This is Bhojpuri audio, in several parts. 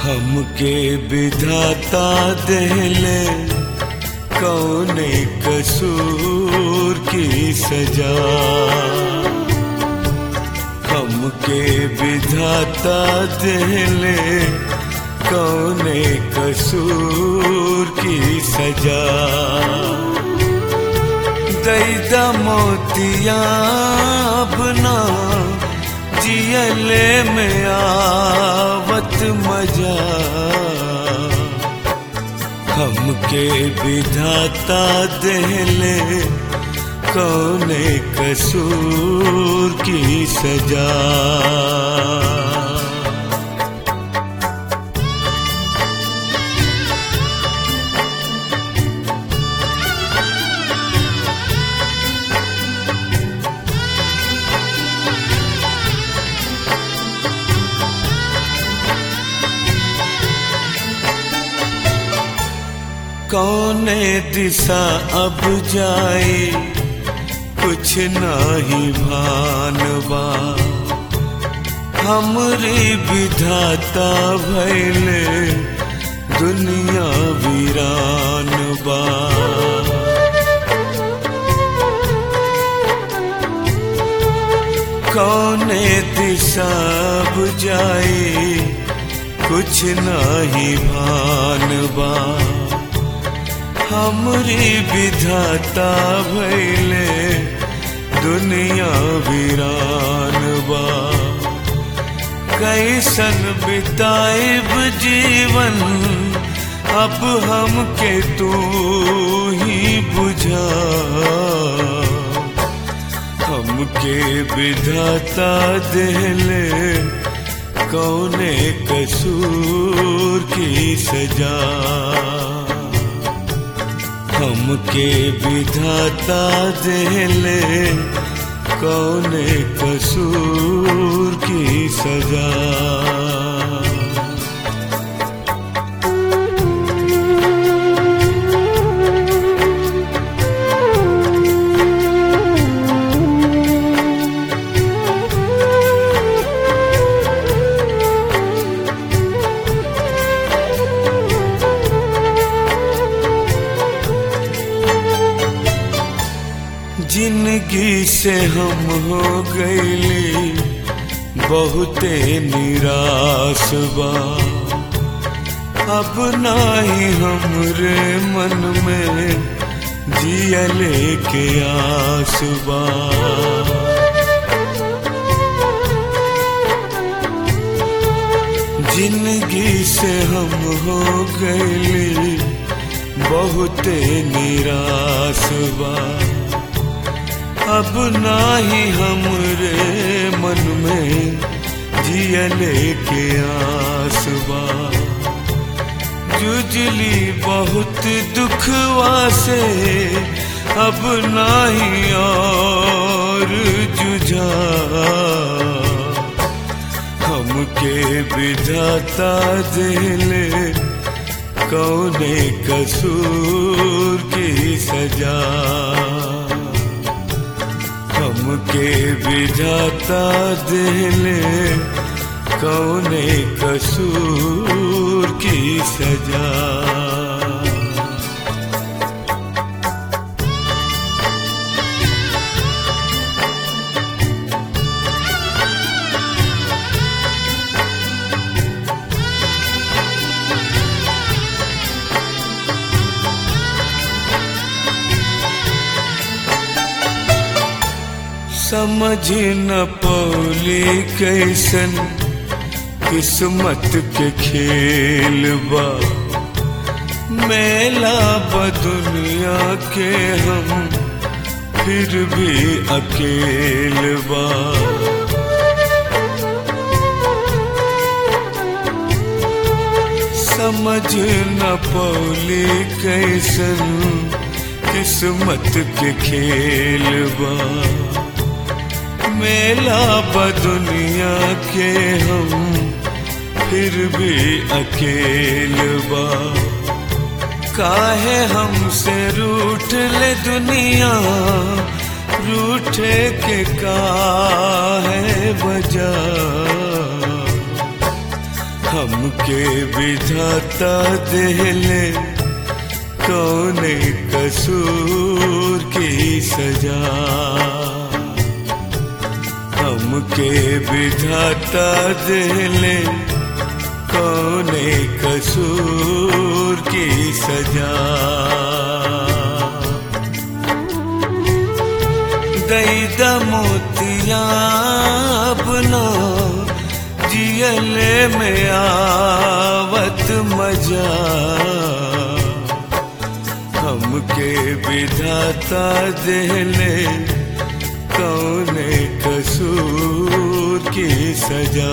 हमके विधाता देले कौने कसूर की सजा हमके विधाता देले कौने कसूर की सजा दैदा मोतिया अपना जियले में आवत मजा हमके विधाता देले कौने कसूर की सजा कौने दिशा अब जाए कुछ नाही भानवा हमरी विधाता भैले दुनिया वीरान बा कौने दिशा अब जाए कुछ नाही भानवा हमरी विधाता भैले दुनिया वीरान बा कैसन बिताइब जीवन अब हमके तू ही बुझा हमके विधाता देले कौने कसूर की सजा हमके विधाता देले कौने कसूर की सजा जिंदगी से हम हो गईली बहुते निराश बा अब नाही हमरे मन में जियले के आस बा जिंदगी से हम हो गईली बहुते निराश बा अब नाही हमरे मन में जियले के आसबा जुजली बहुत दुखवा से अब नाही और जुझा हमके विधाता दिले कौने कसूर की सजा हमके विधाता दिले कौने कसूर की सजा समझ न पौली कैसन किस्मत के खेल बा मेला बदुनिया के हम फिर भी अकेल बा समझ न पौली कैसन किस्मत के खेल बा मेला बदुनिया के हम फिर भी अकेल बा काहे हमसे रूठ ले दुनिया रूठे के काहे वजह हम हमके विधाता देले कौने कसूर की सजा हमके विधाता देले कौने कसूर की सजा दैद मोतिया अपना जियले में आवत मजा हमके विधाता देले कौने कसूर की सजा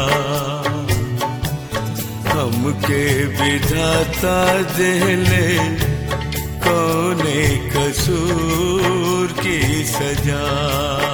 हमके विधाता देले कौने कसूर की सजा